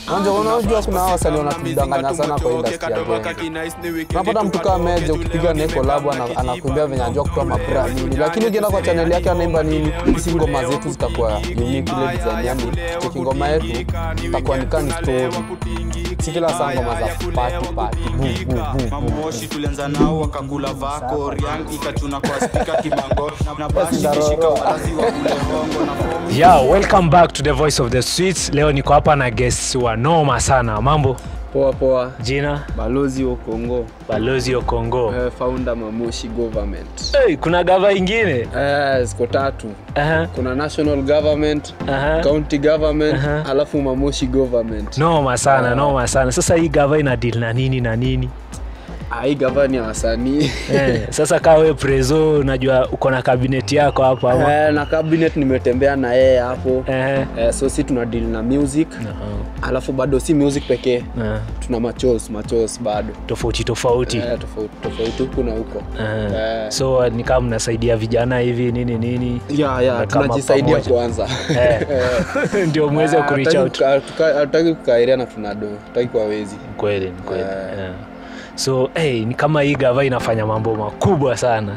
Unajua unajua kuna hawa wasanii wanatudanganya sana kwa industry ya game. Unapata mtu kama Meja ukipiga naye collab ana- anakuambia venye anajua kutoa mabra nini, lakini ukienda kwa channel yake anaimba nini, hizi ngoma zetu zitakuwa unique ile design, yani cheki ngoma yetu itakuwa ni kani story, si kila saa ngoma za party party bu bu bu bu. mamoshi tulianza nao wakakula vako riang ikachuna kwa spika kimango na bashi ndaroro. kishika walazi wa kule hongo na fomu Yeah, welcome back to the voice of the streets. Leo niko hapa na guests wa noma sana. Mambo, Poa poa, jina balozi wa Kongo, Balozi wa Kongo. eh, founder Mamoshi government. Hey, kuna gava ingine Eh, ziko tatu. Aha, Kuna national government, aha. county government, Aha. alafu Mamoshi government. Noma sana, noma sana. Sasa hii gava ina deal na nini na nini? Ah, hii gavana ya wasanii. Eh, sasa kaa we prezo, unajua uko na kabineti yako hapa ama? Eh, na cabinet nimetembea na yeye hapo. Eh, Eh, so si tuna deal na music alafu bado si music pekee eh, tuna machos machos bado tofauti tofauti. eh, tofauti tofauti huku na huko Eh, Eh. so ni kama mnasaidia vijana hivi nini nini ya ya Na kama tunajisaidia pamoja. kwanza Eh. ndio mweze Ah, kureach hataki out. kuka- tuka- hataki kukairia na tunado hataki kwa wezi kweli ni kweli Eh. yeah. so hey, ni kama hii gava inafanya mambo makubwa sana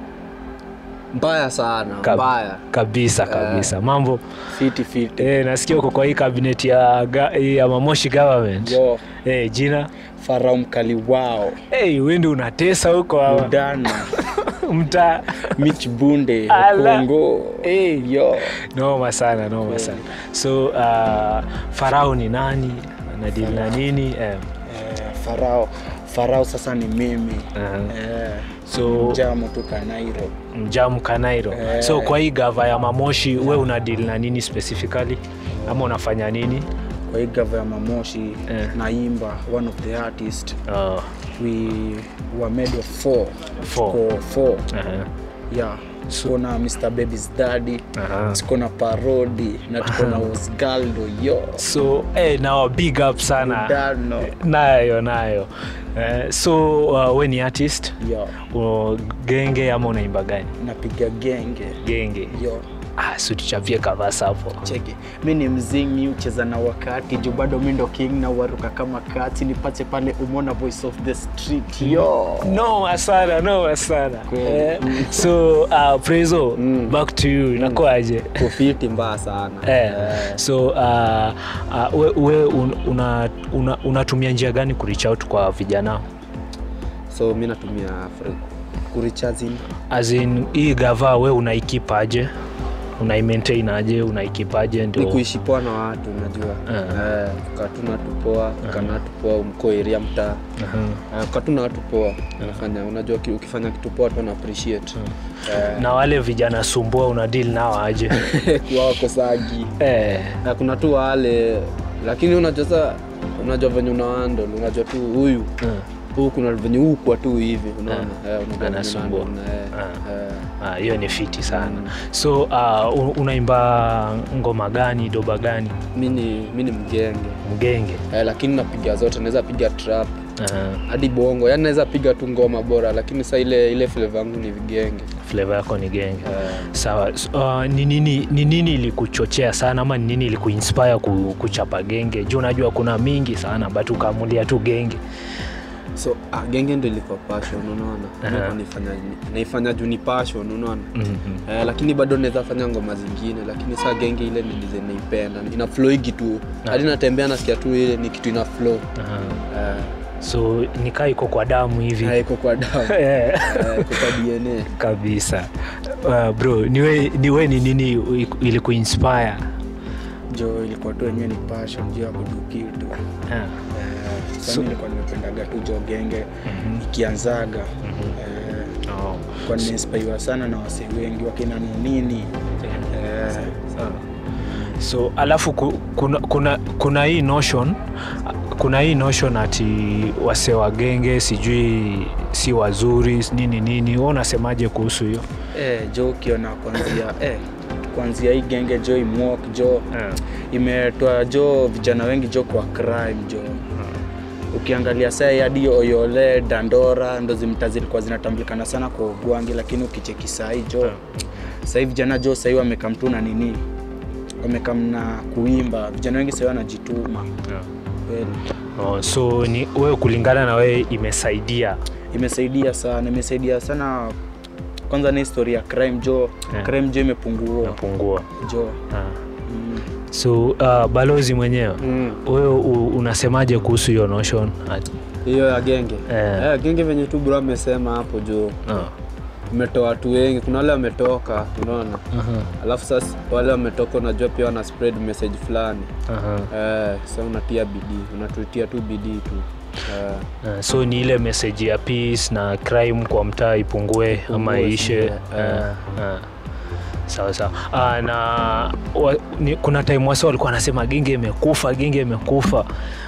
mbaya sana Kab- mbaya kabisa kabisa mambo fiti fiti eh, nasikia uko kwa hii kabineti ya, ga- ya mamoshi government yo eh, jina farao mkali wao hey, wendi unatesa huko ama? udana mtaa mich bunde Ala. kongo hey. yo noma sana noma sana so uh, farao ni nani nadili na nini eh, Eh, farao farao sasa ni mimi uh, eh, so jamo tu kanairo mjamu kanairo Eh. so kwa hii gava ya mamoshi we unadili na nini specifically ama unafanya nini kwa hii gava ya mamoshi Eh. naimba one of the artist uh, we were made of four Four. Tuko four uh-huh. yeah tuko na mr baby's daddy Aha. tuko na parodi na tuko na osgaldo yo so eh, nawa big up sana dano nayo nayo eh, so uh, we ni artist yo uh, genge ama unaimba gani napiga genge genge yo ah, si tuchapie kavasa hapo cheki mi ni mzingi ucheza na wakati juu bado mi ndo king na waruka kama kati nipate pale umona voice of the street yo noma sana noma sana Kweli. eh, so uh, prezo Mm. back to you inakuaje kufiti mbaya sana Eh, so uh, uh, we, we un, una, una, unatumia njia gani kureach out kwa vijana so mi natumia fre- kurichazin as in hii gava we unaikipaje unaimaintain aje unaikipaje ni ndio kuishi poa na watu unajua Eh. eh, katuna watu poa kana watu poa mko area mtaa Aha. eh, katuna watu poa unafanya unajua ki- ukifanya kitu poa tu wana appreciate eh, na wale vijana sumbua una deal nao aje kuwa wakosagi eh, na kuna tu wale lakini unajua sa unajua venye unaandol unajua tu huyu uh, huu kuna venye huu kwa tu hivi unaona Ah. eh, unajua venye Anasumbua. unahandle, eh, Ah. eh. ah, hiyo ni fiti sana Mm. so uh, un- unaimba ngoma gani doba gani mi ni mi ni mgenge mgenge eh, lakini napiga zote naweza piga trap uh, hadi bongo yani naweza piga tu ngoma bora lakini sa ile ile flavor yangu ni vigenge flavor yako ni genge eh, sawa so, uh, ni nini ni nini ilikuchochea sana ama ni nini ilikuinspire ku, kuchapa genge juu unajua kuna mingi sana but ukaamulia tu genge so ah, genge ndo ilikuwa passion unaona Aha. Nilikuwa naifanya naifanya juu ni passion unaona mm-hmm. Eh, lakini bado naweza fanya ngoma zingine lakini saa genge ile nilize naipenda ina floigi tu hadi natembea nasikia tu ile ni kitu ina flow uh-huh. Eh, so nikaa iko kwa damu hivi eh, iko kwa damu Eh, Eh, iko kwa dna kabisa uh, bro niwe, niwe ni nini ilikuinspire jo ilikuwa tu wenyewe ni passion juu ya kudu kitu uh, eh, So- so, nilikuwa nimependaga tu jo genge ikianzaga eh, oh. kwa nimeinspiriwa sana na wasee wengi wakina nonini eh, so alafu ku- kuna, kuna, kuna hii notion kuna hii notion ati wase wa genge sijui si wazuri nini nini we unasemaje kuhusu hiyo eh, jo ukiona kwanzia eh, kwanzia hii genge jo imwok jo imetoa jo vijana wengi jo kwa crime jo ukiangalia saa hadi oyole dandora ndo zimta zilikuwa zinatambulikana sana kwa ugwangi lakini ukicheki sahii jo sahii vijana jo sahii wamekamtu na nini wamekamna kuimba vijana wengi sasa wanajituma Yeah. kweli Oh, so ni wewe kulingana na wewe imesaidia imesaidia sana imesaidia sana kwanza ni historia ya crime jo Yeah. crime jo imepungua napungua jo ah. mm. so uh, balozi mwenyewe Mm. wewe u- unasemaje kuhusu hiyo notion Ati- hiyo ya genge Eh. Eh, genge venye tu bro amesema hapo juu ah. umetoa watu wengi kuna wale wametoka unaona Aha, alafu sasa wale wametoka unajua pia wana spread message fulani aha. eh, sa unatia bidii unatutia tu bidii tu eh, Ah, so ni ile message ya peace na crime kwa mtaa ipungue ama Ipungue, ishe ipungue, eh. Ah, ah. sawa sawa Ah, na wa, ni, kuna time wase walikuwa wanasema genge imekufa genge imekufa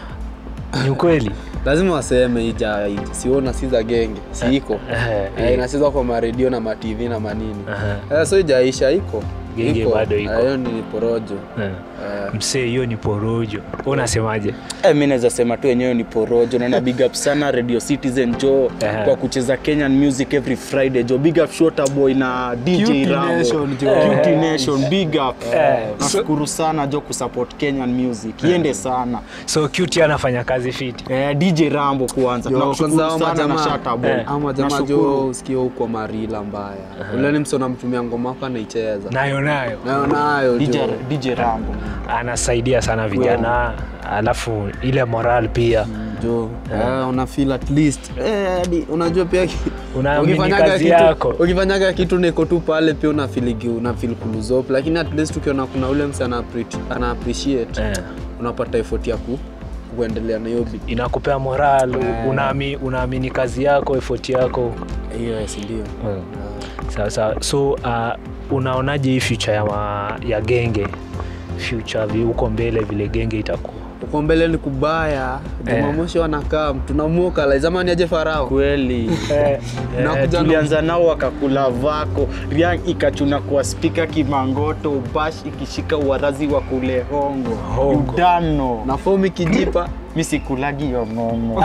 ni ukweli lazima waseme ija siona si za genge si iko Eh, eh, eh. inachezwa kwa maredio na matv na manini Aha. eh, so ijaisha iko Genge bado iko. Eh, hiyo ni porojo Eh. eh, msee hiyo ni porojo Wewe unasemaje Eh, mi naweza sema tu wenyewe ni porojo na na big up sana radio citizen jo Eh. kwa kucheza kenyan music every friday jo big up shota boy na dj Cutie Rambo. Nation, jo. Eh, Eh. Cutie Nation, big up Eh. nashukuru sana jo kusupport kenyan music iende sana so cute anafanya kazi fiti eh, dj rambo kwanza Yo, tunakushukuru kwanza hao sana na majamaa- shata boy Eh. ama jamaa jo Nashukuru. usikie huko marila mbaya ule ni msona mtumia ngoma wako anaicheza nayo nayo nayo nayo DJ, jo dj rambo anasaidia sana vijana alafu ile moral pia jo eh, una feel at least eh, hadi unajua pia ki- Unaamini ukifanyaga kazi kitu- yako. ukifanyaga kitu niko tu pale pia una feel gi- una feel kuluzop lakini at least ukiona kuna ule msi ana appre- ana appreciate eh. unapata effort ya ku kuendelea na hiyo bidii inakupea moral unaami, unaamini kazi yako effort yako hiyo yes ndio sawa sawa so uh, unaonaje hii future ya, ma, ya genge future vi- huko mbele vile genge itakuwa uko mbele ni kubaya jumamoshi wanakaa tunamuka la zamani aje farao kweli eh, Na Eh, kuja- tulianza nao wakakula vako riang ikachuna kwa spika kimangoto bash ikishika uwarazi wa kule hongo Hongo. udano na fomu ikijipa mi sikulagi hiyo ng'ongo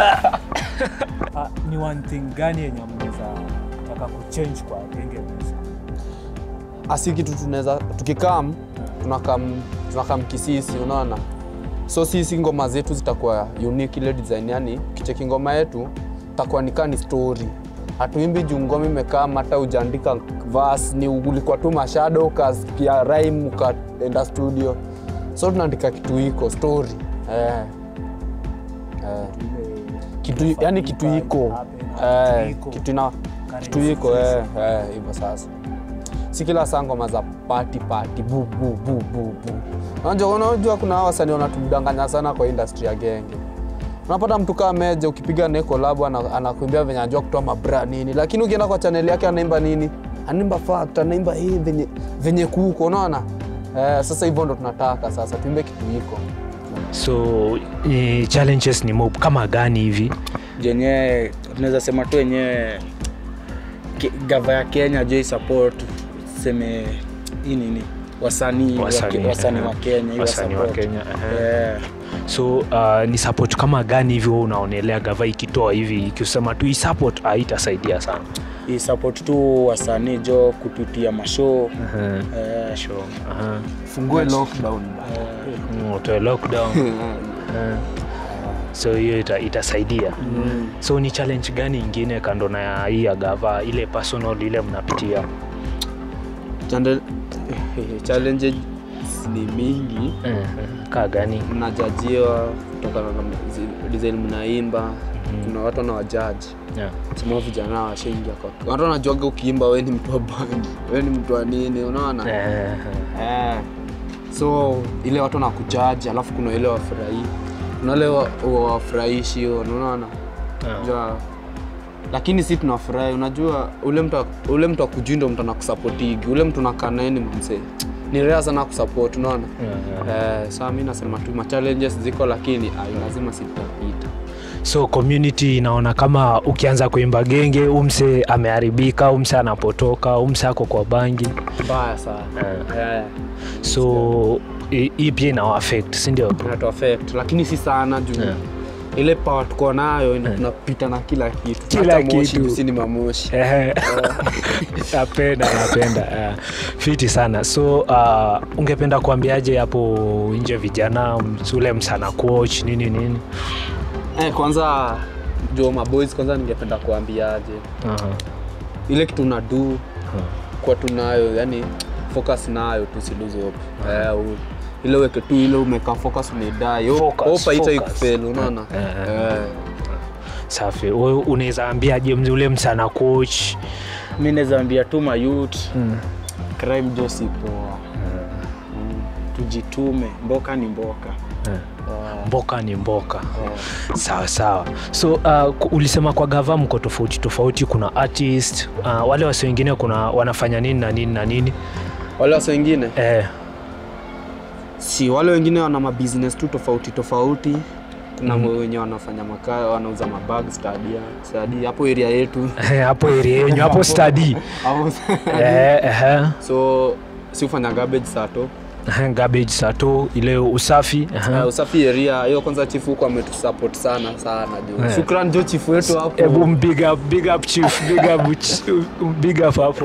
Uh, ni one thing gani yenye mnaweza taka kuchange kwa genge music? asi kitu tunaweza tukikam tunakam tunakam kisisi unaona so sisi ngoma zetu zitakuwa unique ile design yani kicheki ngoma yetu takuwa nikaa ni story hatuimbi juu ngoma imekaa hata ujaandika verse ni ulikuwa tu mashado ukasikia rhyme ukaenda studio so tunaandika kitu iko story eh. Eh. kitu yani kitu iko eh, kitu ina kitu iko eh, eh, hivyo sasa si kila saa ngoma za pati pati bu bu bu bu bu unajua unajua kuna hawa wasanii wanatudanganya sana kwa industry ya genge unapata mtu kaa meja ukipiga naye collab ana- anakuimbia venye anajua kutoa mabra nini lakini ukienda kwa channel yake anaimba nini anaimba fact anaimba hii venye, venye kuko unaona eh, sasa hivyo ndo tunataka sasa tuimbe kitu iko so eh, challenges ni mob kama gani hivi jenyewe tunaweza sema tu wenyewe ke- gava ya kenya jo support seme hii nini wasanii wa Wasanii, Ke- wasanii eh, wa kenya iwa wasanii wa support. Kenya, eh. Eh, so uh, ni support kama gani hivi wewe unaonelea gava ikitoa hivi ikisema tu support itasaidia sana i support tu wasanii jo kututia mashow eh, Sure. Aha. fungue lockdown Mm, utoe lockdown Eh. so hiyo ita, itasaidia so ni challenge gani ingine kando na ya hii ya gava ile personal ile mnapitia Chande- challenges ni mingi Eh, eh, kaa gani mnajajiwa kutokana na zi- design mnaimba kuna watu wanawajaji yeah. sema vijana washaingia kwa watu wanajuaga ukiimba we ni mtu wa bangi we ni mtu wa nini unaona eh, eh. so ile watu wanakujaji alafu kuna ile wafurahii kuna wale wa- wafurahishi unaona Ah. Unajua, lakini si tunafurahi unajua ule mtu ule mtu akujui ndo mtu anakusapotigi ule mtu nakaa naye ni mzee ni rea sana kusupport unaona yeah. eh, saa mi nasema tu ma challenges ziko lakini ai, lazima sitapita so community inaona kama ukianza kuimba genge umse ameharibika umse anapotoka umse ako kwa bangi mbaya sana eh, so hi- hii pia inawa affect sindio inatu affect lakini si sana juu Yeah. ile power tuko nayo ina- tunapita na kila kitu Kila Hata moshi kitu. si ni mamoshi Ehe. napenda napenda uh, fiti sana so uh, ungependa kuambiaje hapo nje vijana ms- ule msana coach nini nini eh, kwanza jo maboys kwanza ningependa kuambiaje uh-huh. ile kitu unadu kwa tunayo yani focus nayo tusiluze hope eh, u- ile weke tu ile umeka focus unaidai Focus, hope haitai focus. kufeli unaona Eh, eh. safi Wewe unaweza ambiaje mzi- ule msana coach mi naweza ambia tu mayut mm. crime jo si poa Mm. tujitume mboka ni mboka Eh. mboka ni mboka sawa sawa so uh, ku- ulisema kwa gava mko tofauti tofauti kuna artist uh, wale wasi wengine kuna wanafanya nini na nini na nini wale wasa wengine eh, si wale wengine wana mabusiness tu tofauti tofauti kuna mm. wenye wanafanya makaa wanauza mabag stadia stadi hapo area yetu eh, hapo area yenyu hapo study Hapo- eh, eh, so si ufanya garbage sato eh, garbage sato ile usafi eh. uh, usafi area hiyo kwanza chifu huko ametusupport sana sana jo Eh. shukran jo chifu wetu hapo Ebu big up, big up chief, big up, ch- big up hapo.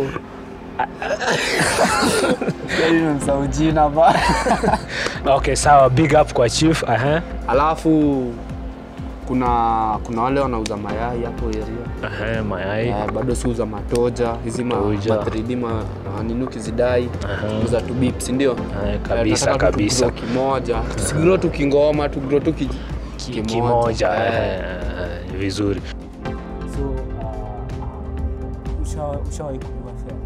Nimemsahau jina ba Okay, sawa, big up kwa chief. Aha. alafu kuna kuna wale wanauza mayai hapo area Aha, mayai. Eh, bado siuza matoja hizi ma, ma Matoja. 3D ma, ma nini ukizidai Aha. uza tu bip si ndio Eh, kabisa, Eh, tunataka tu kabisa. tugrow kimoja tusigro tu kingoma tugrow tu ki, Ki- Kimoja. Eh. eh, Vizuri. so uh, ushawahi ushawahi kuliwa fea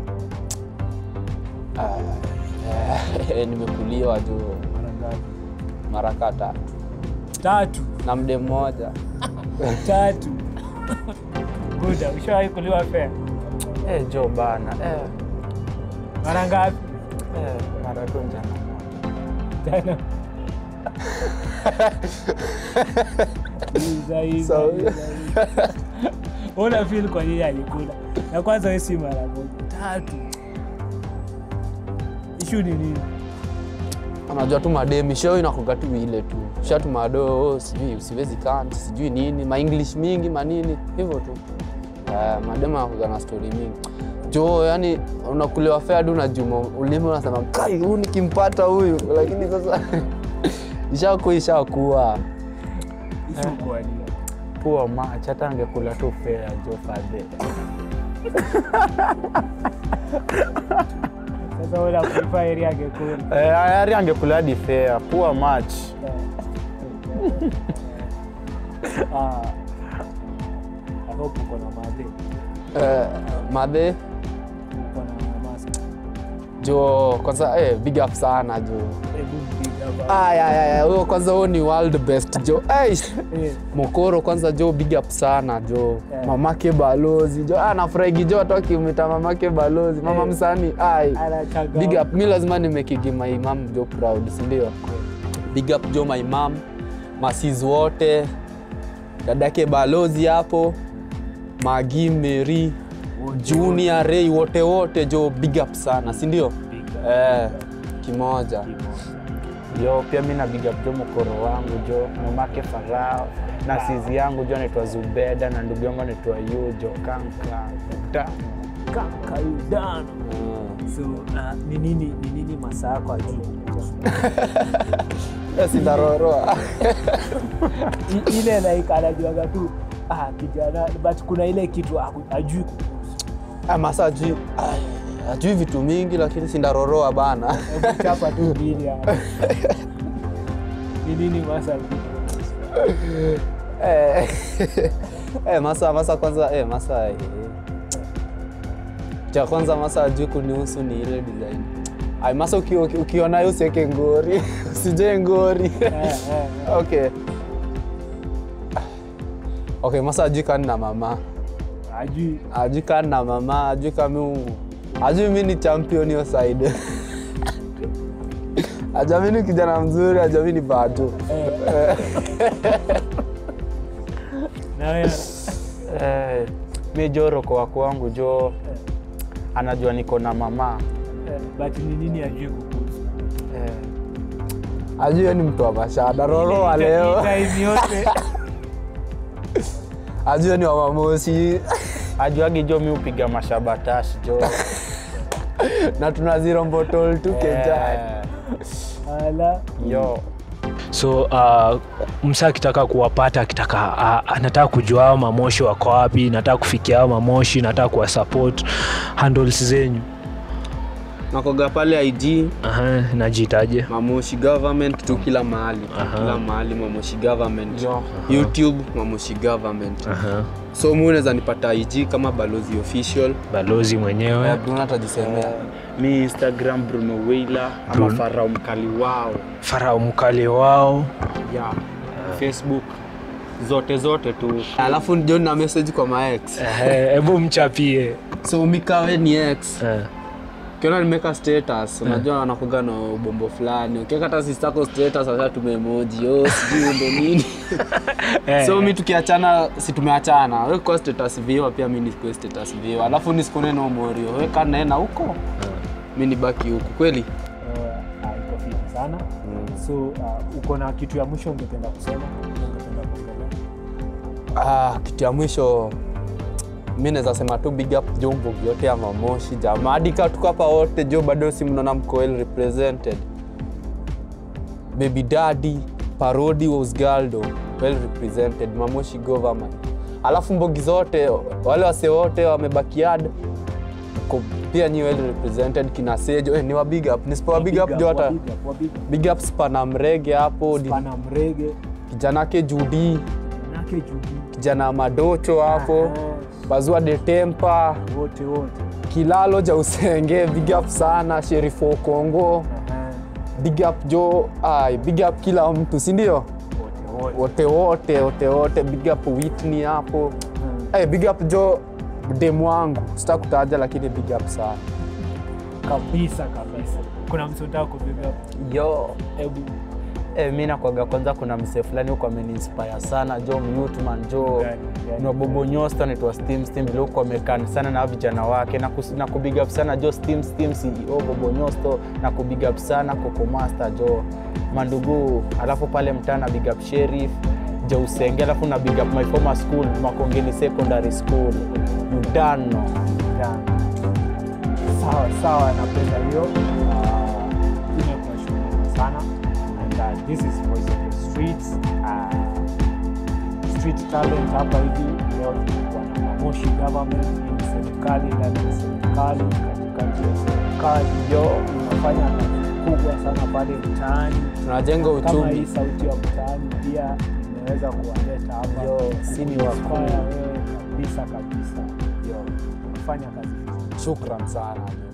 Eh, nimekuliwa tu mara ngapi mara kaa tatu tatu na mde mmoja tatu guda ushawahi kuliwa fea eh, jo bana eh, mara ngapi eh, mara tu njana tano Iza, iza, So- iza, iza. una feel kwa nini alikula na kwanza we si mara moja tatu ishu ni nini unajua tu mademi show inakuga tu ile tu shatumado oh, sijui usiwezi kant sijui nini maenglish mingi manini hivyo tu uh, mademu anakuga na stori mingi jo yani unakulewa fea du najuma ulimi unasema kai huu nikimpata huyu lakini sasa ishakuwa ishakuwa ishu kwa nini poa mach hata angekula tu fea jo fadhe sasa una kuifa area angekula eh, ari angekula hadi fea poa mach Ah, I hope uko na madhe uh, madhe uko na mask jo kwanza eh, big up sana jo hebu big up Aya, aya, aya, huyo kwanza huo ni world best jo Eish. Eh, mokoro kwanza jo big up sana jo Yeah. mamake balozi jo ah, nafurahigi jo watu wakimwita mamake balozi mama Yeah. msani ai anachanga big up mi lazima nimekigi my mom jo proud sindio big up jo my mom masis wote dadake balozi hapo magi meri junior rei wote wote jo big up sana sindio Big up. eh, kimoja jo pia mi nabiga jo mkoro wangu jo mamake farao na sizi yangu jo naitwa zubeda na ndugu yangu anaitwa yu jo kanka ta Kaka Udano. Mm. so uh, ni nini ni nini masaa yako ajuu Eh, sitaroroa I- ile like anajuaga tu ah, kijana but kuna ile kitu haku- ajui kuhusu. Ah, masa ajui ajui vitu mingi lakini sindaroroa bana Hebu chapa tu mbili hapo. ni nini masa Eh, eh, masa masa kwanza eh, masa eh. cha kwanza masa ajui kunihusu ni ile design Ay, masa uki- uki- ukiona hiyo usiweke ngori usije ngori Eh, eh, eh. okay okay masa ajui kani na mama ajui ajui kani na mama ajui kami ajui mi ni champion hiyo side ajamini kijana mzuri ajamini bado eh. na wewe eh, mi jo roko wako wangu jo anajua niko na mama eh, but ni nini ajui kuhusu eh, ajui yeye ni mtu wa mashada roroa leo Hii time yote ajue ni wamamoshi ajuagi jo mi upiga mashabatash jo na tuna zero mbotol tu keja Eh, Ala. yo so uh, msa akitaka kuwapata akitaka uh, anataka kujua hao mamoshi wako wapi nataka kufikia hao mamoshi nataka kuwasupport handles zenyu nakoga pale ig Aha, najiitaje mamoshi government tu kila mahali Aha. kila mahali mamoshi government youtube mamoshi government Aha. so mu unaweza nipata ig kama balozi official balozi mwenyewe bruna atajisemea mi instagram bruno weila ama Bruno. farao mkali wao farao mkali wao yeah. facebook zote zote tu alafu ndio na message kwa maex Ehe, hebu mchapie so mikawe ni x Eh, ukiona nimeka status unajua wanakuga na ubombo fulani ukiweka hata sistako status asa tumemoji oh, sijui ndo nini eh, so mi tukiachana si tumeachana we kwa status viewer pia mi nikuwe status viewer alafu nisikune no morio weka naena huko mi nibaki huku kweli Uh, ah, iko fiti sana so uh, uko na kitu ya mwisho ungependa kusema ungependa kuongelea ah, kitu ya mwisho mi naweza sema tu big up jombo vyote ya mamoshi jamaa hadi kaa tuko hapa wote jo bado si mnaona mko well represented baby daddy parodi wasgaldo well represented mamoshi government alafu mbogi zote wale wase wote wamebakiad ko pia nyi well represented kina sejo eh, ni wa big up nisipowa big up jo hata Wabiga, wabiga. big up spana mrege hapo di- pana mrege kijanake judi nake judi kijana madocho hapo bazua detempa wote wote kilalo ja usenge big up sana sherifo kongo Aha, big up jo ai big up kila mtu sindio wote wote wote wote wote wote big up Whitney hapo hey, big up jo demu wangu sita kutaja lakini big up sana kabisa kabisa kuna mtu unataka kupiga yo hebu eh, mi nakwaga kwanza kuna msee fulani huko ameniinspire sana jo mnutman jo Gani, gani, nobobo nyosta naitwa steam steam vile huko amekan sana na hao vijana wake na, kus, na kubig up sana jo steam steam ceo bobo nyosto na kubig up sana coco master jo mandugu alafu pale mtaa na big up sheriff jo usenge alafu na big up my former school makongeni secondary school udano Yeah. sawa sawa napenda hiyo Ah, imekuwa shughuli sana and uh, this is voice of the streets uh, street talent hapa hivi leo tulikuwa na mamoshi government hii ni serikali ndani ya serikali katikati ya serikali yo inafanya kazi kubwa sana pale mtaani tunajenga kama hii uchumi sauti ya mtaani pia imeweza kuwaleta hapa Yo, si ni wakuu. kukuinspire wewe kabisa kabisa yo kufanya kazi vizuri shukran sana